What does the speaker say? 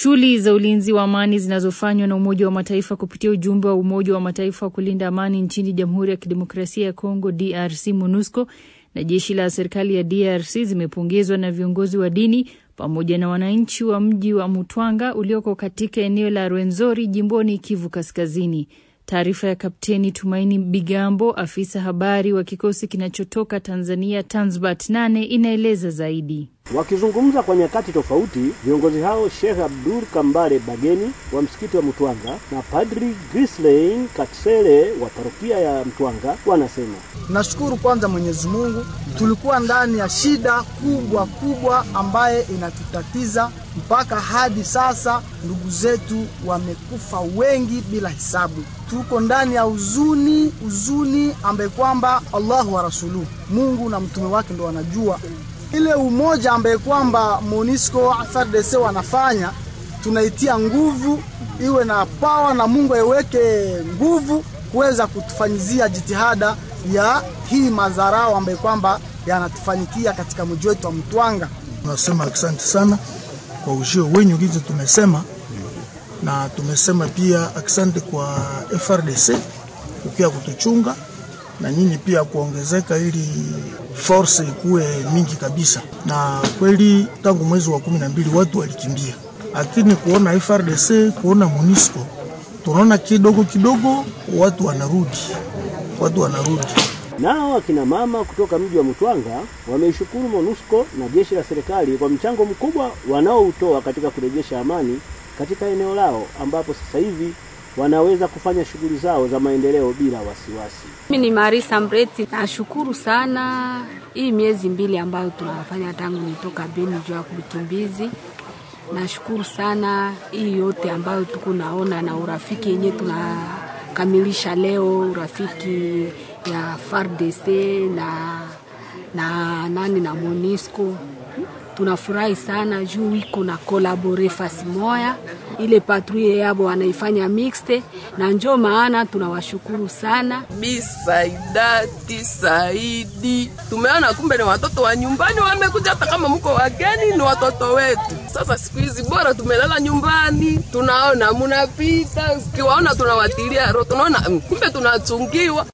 Shughuli za ulinzi wa amani zinazofanywa na Umoja wa Mataifa kupitia ujumbe wa Umoja wa Mataifa wa kulinda amani nchini Jamhuri ya Kidemokrasia ya Kongo DRC MONUSCO na jeshi la serikali ya DRC zimepongezwa na viongozi wa dini pamoja na wananchi wa mji wa Mutwanga ulioko katika eneo la Rwenzori jimboni Kivu Kaskazini. Taarifa ya Kapteni Tumaini Bigambo, afisa habari wa kikosi kinachotoka Tanzania Tanzbat 8 inaeleza zaidi. Wakizungumza kwa nyakati tofauti, viongozi hao Sheikh Abdul Kambale Bageni wa msikiti wa Mtwanga na Padri Grislein Katsele wa parokia ya Mtwanga wanasema, nashukuru kwanza Mwenyezi Mungu, tulikuwa ndani ya shida kubwa kubwa ambaye inatutatiza mpaka hadi sasa, ndugu zetu wamekufa wengi bila hisabu. Tuko ndani ya huzuni, huzuni ambaye kwamba Allahu wa rasuluhu, Mungu na mtume wake ndo wanajua ile umoja ambaye kwamba MONUSCO FARDC wanafanya, tunaitia nguvu iwe na pawa na Mungu aiweke nguvu kuweza kutufanyizia jitihada ya hii madharau ambaye kwamba yanatufanyikia katika mji wetu wa Mtwanga. Tunasema asante sana kwa ujio wenyu gizi tumesema, na tumesema pia asante kwa FRDC ukia kutuchunga na nyinyi pia kuongezeka ili force ikuwe mingi kabisa. Na kweli tangu mwezi wa kumi na mbili watu walikimbia, lakini kuona FRDC kuona MONUSCO tunaona kidogo kidogo watu wanarudi, watu wanarudi. Nao akina mama kutoka mji wa Mtwanga wameishukuru MONUSCO na jeshi la serikali kwa mchango mkubwa wanaoutoa katika kurejesha amani katika eneo lao ambapo sasa hivi wanaweza kufanya shughuli zao za maendeleo bila wasiwasi. Mimi ni Marisa Mreti, nashukuru sana hii miezi mbili ambayo tunafanya tangu nitoka Beni juu ya kutumbizi. Nashukuru sana hii yote ambayo tuko naona na urafiki yenye tunakamilisha leo, urafiki ya FARDC na na nani na MONUSCO tunafurahi sana juu iko na kolabore fasi moya, ile patrouille yabo wanaifanya mixte, na njo maana tunawashukuru sana. Bisaidati Saidi, tumeona kumbe ni watoto wa nyumbani wamekuja, hata kama mko wageni ni watoto wetu. Sasa siku hizi bora tumelala nyumbani, tunaona munapita, ukiwaona tunawatilia roho, tunaona kumbe tunachungiwa.